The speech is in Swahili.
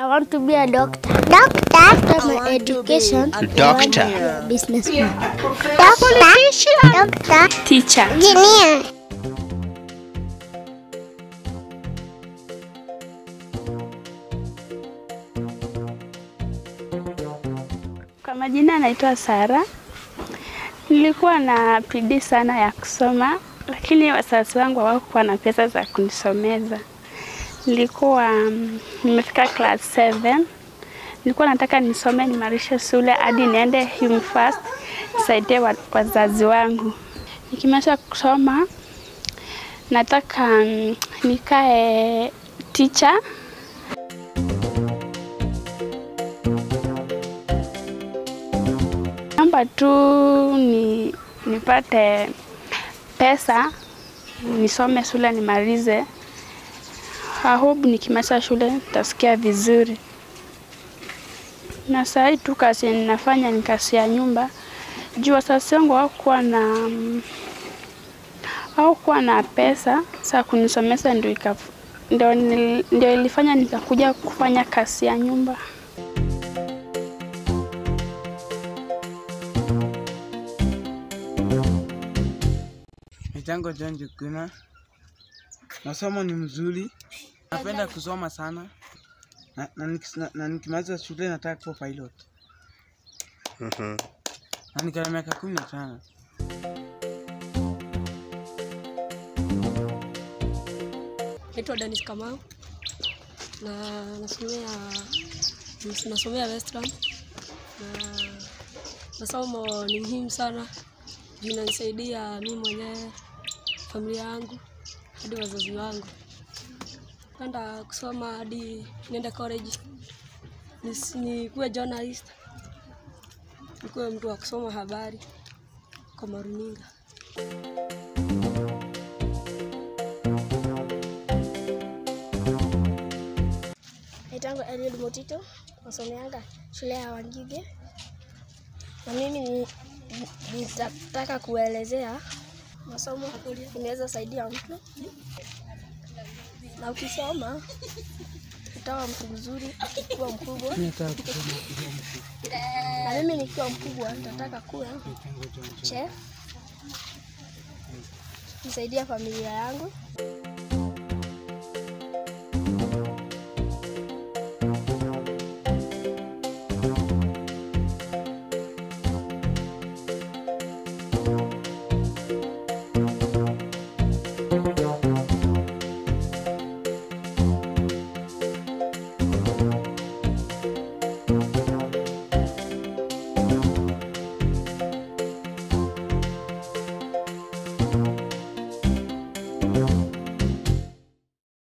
I want to be a doctor. Doctor. After my education, Doctor. a businessman. Doctor. Doctor. Teacher. Engineer. Kwa majina naitwa Sara. Nilikuwa na bidii sana ya kusoma, lakini wazazi wangu hawakuwa na pesa za kunisomeza. Nilikuwa mm, nimefika class 7 nilikuwa nataka nisome nimarishe shule hadi niende university nisaidie wa- wazazi wangu. Nikimaliza kusoma nataka mm, nikae teacher Naomba tu ni, nipate pesa nisome shule nimalize. I hope nikimaliza shule nitasikia vizuri. Na saa hii tu kazi ninafanya ni kazi ya nyumba. Juu wazazi wangu hawakuwa na mm, hawakuwa na pesa za kunisomesa, ndio ika- ndio nil- ndio ilifanya nikakuja kufanya kazi ya nyumba. Mitango John Jukuna. Masomo ni mzuri, napenda kusoma sana na, na, nikis- na, na nikimaliza shule nataka kuwa pilot Mhm. na niko na miaka kumi na tano. Naitwa Dennis Kamau na nasomea nasomea Western na masomo ni muhimu sana juu inanisaidia mimi mwenyewe, familia yangu hadi wazazi wangu. Penda kusoma hadi niende college Nis- nikuwe journalist, nikuwe mtu wa kusoma habari kwa maruninga. Naitangwa Eliud Motito, nasomeanga shule ya Wangige, na mimi ni- ni- nitataka kuelezea masomo inaweza saidia mtu, na ukisoma utawa mtu mzuri ukikuwa mkubwa, na mimi nikiwa mkubwa nitataka kuwa chef, nisaidia familia yangu